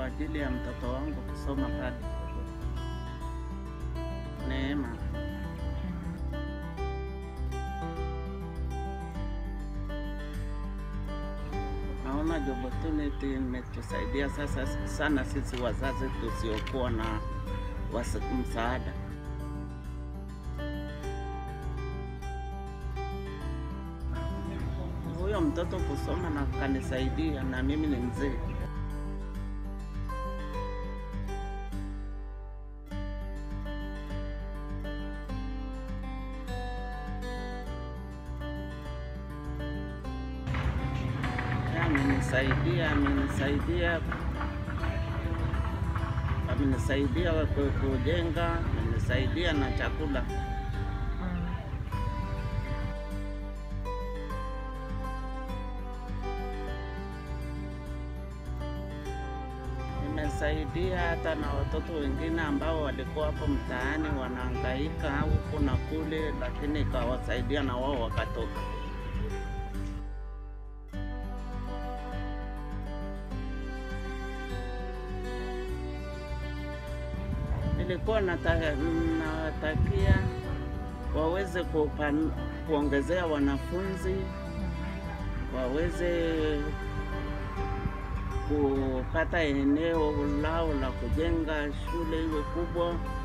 kwa ajili ya mtoto wangu kusoma pale. Neema. Naona job opportunity imetusaidia sasa sana sisi wazazi tusiokuwa na wasa- msaada. Huyo mtoto kusoma na kanisaidia, na mimi ni mzee. Amenisaidia, amenisaidia, amenisaidia ku- kujenga, amenisaidia na chakula. Nimesaidia hata na watoto wengine ambao walikuwa hapo mtaani wanahangaika huku na kule, lakini ikawasaidia na wao wakatoka. Nilikuwa nata- nawatakia waweze kupan, kuongezea wanafunzi waweze kupata eneo lao la kujenga shule iwe kubwa,